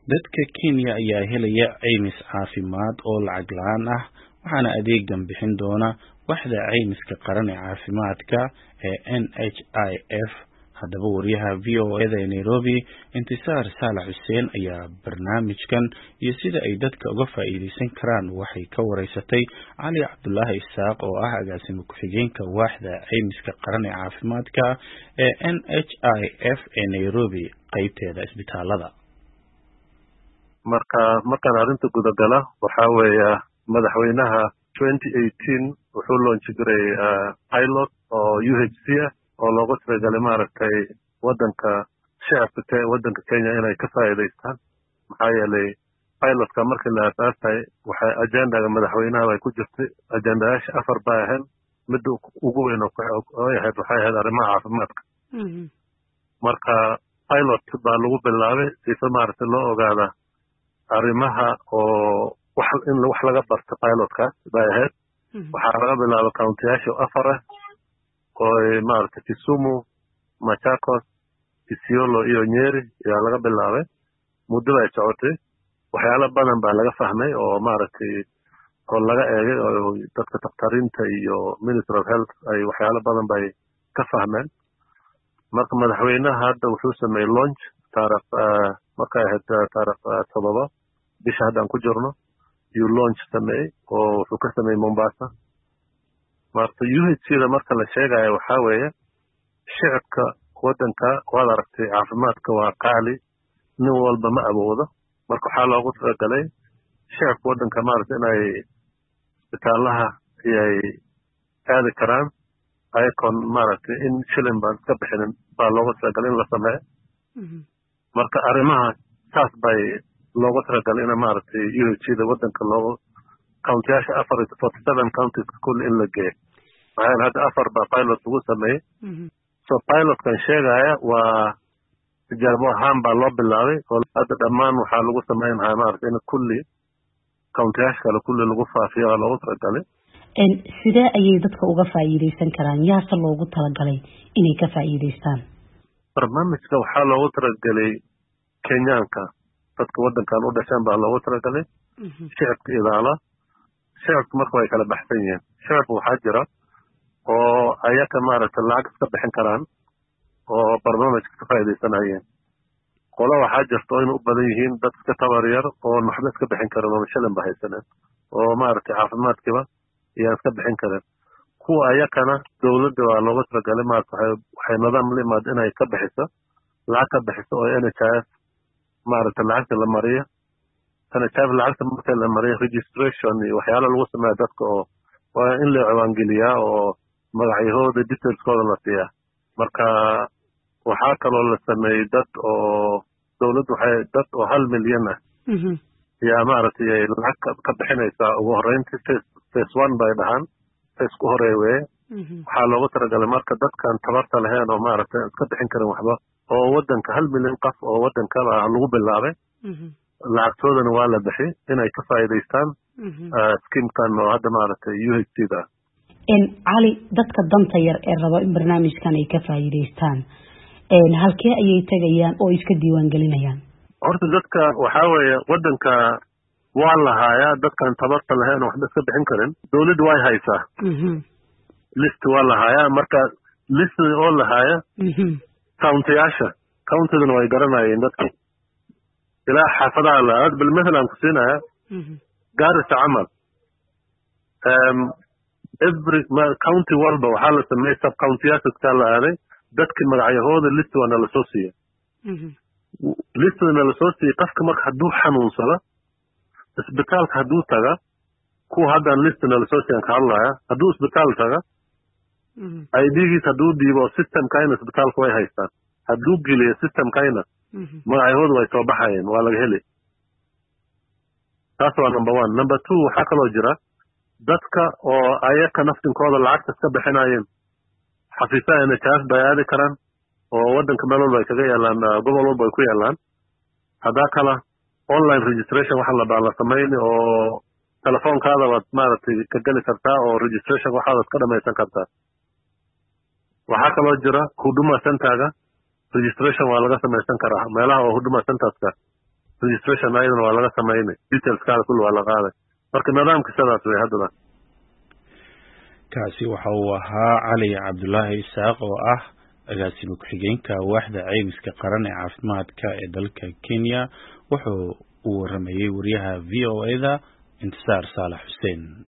dadka Kenya ayaa helaya caymis caafimaad oo lacag la'aan ah waxaana adeegan bixin doona waaxda caymiska qaran ee caafimaadka ee NHIF haddaba wariyaha v o eda ee Nairobi intisaar saalax xuseen ayaa barnaamijkan iyo sida ay dadka uga faa'iideysan karaan waxay ka wareysatay cali cabdulaahi isaaq oo ah agaasimo ku-xigeenka waaxda caymiska qaran ee caafimaadka ee NHIF ee Nairobi qaybteeda isbitaalada marka markaan arrinta gudagala waxaa weeya madaxweynaha twenty eighteen wuxuu loonchi jiray pilot oo u h c ah oo loogu talagalay maaragtay waddanka shacabka waddanka kenya inay ka faa'iidaystaan maxaa yeelay pilotka markii la aasaasay waxay ajendaga madaxweynaha bay ku jirtay ajendayaasha afar bay ahayd midda ugu weyn oy ahayd waxay ahayd arrimaha caafimaadka marka pilot baa lagu bilaabay sifa maaragtay loo ogaada arrimaha oo wax in wax laga barto pilotkaas bay ahayd waxaa laga bilaaba countiyaasha afar ah oo maaragtay kisumu machakos isiolo iyo nyeri ayaa laga bilaabay muddo bay socotay waxyaalo badan baa laga fahmay oo maaragtay oo laga eegay oo dadka dakhtariinta iyo ministry of health ay waxyaalo badan bay ka fahmeen marka madaxweynaha hadda wuxuu sameeyey launch taarikh markay ahayd taarikh todoba bisha haddaan ku jirno yuu launch sameeyey oo wuxuu ka sameeyey mombasa marka u h c da marka la sheegayo waxaa weeye shicibka waddanka waad aragtay caafimaadka waa qaali nin walba ma awoodo marka waxaa loogu talagalay shicibka waddanka maaragtay inay isbitaalaha ayay aadi karaan ayakoon maaragtay in shilin baan iska bixinin baa loogu talagalay in la sameeyo marka arrimaha saas bay loogu talagalay in maaragtay u h c da waddanka loogu countiyaasha afar forty seven counties kulli in la geeyo maxaa yeele hadda afar baa pilot lagu sameeyey so pilotkan sheegaya waa tijaabo ahaan baa loo bilaabay oo hadda dhammaan waxaa lagu sameynaya maaragtay in kulli countiyaasha kale kulli lagu faafiyo waa loogu talagalay sidee ayay dadka uga faa'iideysan karaan yaase loogu talagalay inay ka faa'iideystaan barnaamijka waxaa loogu talagalay kenyaanka dadka waddankan u dhasheen baa loogu talagalay shicibka idaala shicibka marka way kala baxsan yihiin shicibka waxaa jira oo ayaka maaragtay lacag iska bixin karaan oo barnaamijka ka faa'iidaysanayeen qolo waxaa jirta oo ina u badan yihiin dad iska tabar yar oon waxba iska bixin karin oo shilin ba haysaneen oo maaragtay caafimaadkiiba ayaan iska bixin karin kuwa ayakana dowladda waa looga talagalay maarata waxay nidaam la imaada inay ka bixiso lacag ka bixiso oo n h f maaragtay lacagta la mariyo n h f lacagta marka la mariyo registration iyo waxyaala lagu sameeya dadka oo waa in la ciwaangeliyaa oo magacyahooda detailskooda la siiyaa marka waxaa kaloo la sameeyey dad oo dowladdu waxay dad oo hal milyan ah yaa maaragtay ay lacag ka bixinaysaa ugu horreyntii face face one bay dhahaan face ku horeey weye waxaa loogu talagalay marka dadkan tabarta lahayn oo maaragtay iska bixin karin waxba oo waddanka hal milyan qof oo waddankaba lagu bilaabay lacagtoodana waa la bixi inay ka faa'iidaystaan skimkan oo hadda maaragtay u h c da cali dadka danta yar ee raba in barnaamijkan ay ka faa'iidaystaan halkee ayay tegayaan oo iska diiwaan gelinayaan horta dadka waxaa weeye waddanka waa lahaayaa dadkan tabarta lahayn oo waxba iska bixin karin dowladda way haysaa list waa lahaayaa marka list oo lahaaya countiyaasha countidana way garanayeen dadki ilaa xaafadaha la bal mathalan ku siinaya gaarisa camal every county walba waxaa la sameeyey sub countiyaasaskaa la aaday dadki magacyahooda list waa nala soo siiya listda nala soo siiyey qofka marka hadduu xanuunsado isbitaalka hadduu taga kuwa haddaan list nala soo siiyan ka hadlaya hadduu isbitaal taga idgiis hadduu dhiibo systemkayna isbitaalka way haystaan hadduu geliyo systemkayna magacyahooda way soo baxayeen waa laga heli taas waa number one number two waxaa kaloo jira dadka oo ayaka naftinkooda lacagta iska bixinayeen xafiisaha n h f bay aadi karaan oo waddanka meel walba ay kaga yaalaan gobol walba ay ku yaalaan haddaa kala online registration waxa la baa la samayni oo telefoonkaada waad maaragtay ka geli kartaa oo registration waxaad ka dhamaysan kartaa waxaa kaloo jira huduma centerga registration waa laga samaysan karaa meelaha oo huduma centerska registration ayadana waa laga samaynay detailskaada kulli waa la qaaday marka nidaamka sidaas wey haddaba kaasi waxa uu ahaa cali cabdulaahi isaaq oo ah agaasima ku-xigeenka waaxda ceymiska qaran ee caafimaadka ee dalka kenya wuxuu uu waramayey wariyaha v o e da intisaar saalax xuseen